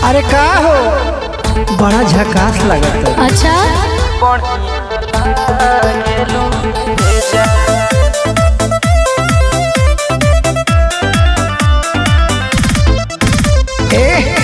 अरे का हो बड़ा झकास लगत अच्छा ए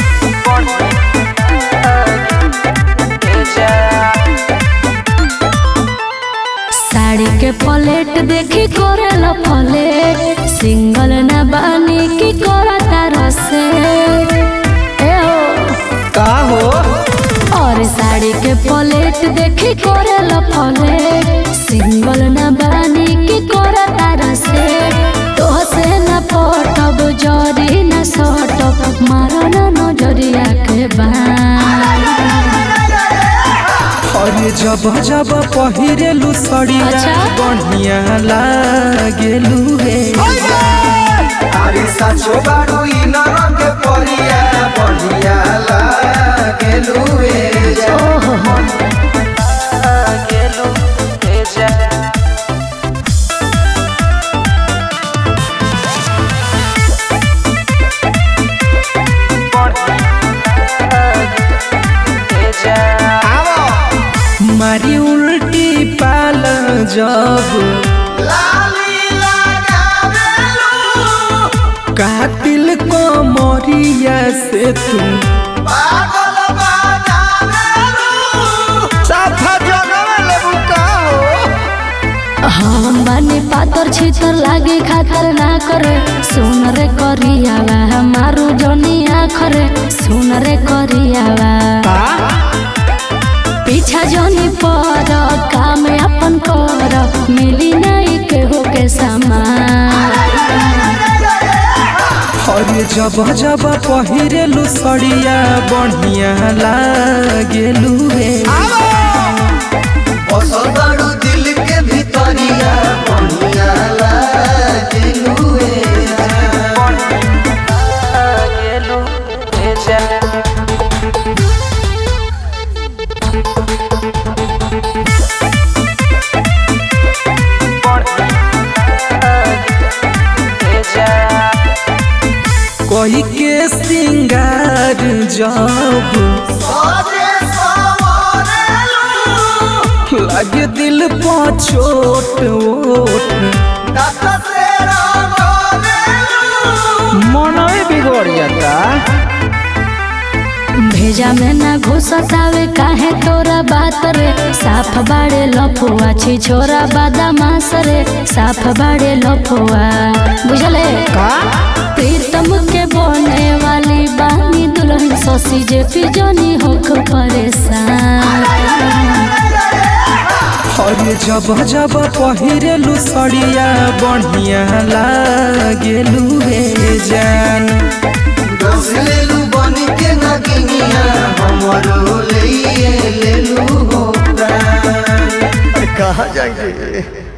साड़ी के पलेट देखी करेला पलेट सिंगल ना बानी की करता रसे ए हो का हो और साड़ी के पलेट देखी करेला पलेट सिंगल ना बानी की करता रसे तो से ना पटब जरी ना सटब मारो ना नजरिया के बान अरे जब जब पहिरेलू सड़िया अच्छा। बढ़िया लागेलू रे अरे साचो बारू इ नरक परिया बढ़िया लागेलू ए जा ओहो मारी उल्टी पाल जब लाली लगावेलू कातिल को मोरिया से तुम पागल बनावेलू साफा जगवे लेबू का हो हम बानी पातर छितर लागे खातर ना करे सुन रे करियावा हमारू जनिया खरे सुन रे करियावा का पीछा जनी पर काम अपन कर मिली नहीं केहू के सामान अरे जब जब पहिरेलू सड़िया बढ़िया लागेलू रे बसल बारू दिल के भीतरिया बढ़िया लागेलू ए जा कोई के सिंगार जब सजे सवरेलू लगे दिल पर छोट ओट दत से रंगोलेलू मनवे बिगड़ जाता भेजा में ना घुसतावे काहे तोरा बात रे साफ बाड़े लफुआ छी छोरा बादामास रे साफ बाड़े लफुआ बुझले का प्रीतम के बने वाली बानी दुल्हन ससी जे पिजनी होख परेशान अरे जब जब पहिरेलू सड़िया बढ़िया लागेलू रे जान लेलू बन के नगिनिया हमरो ले लेलू हो प्राण कहा जाएंगे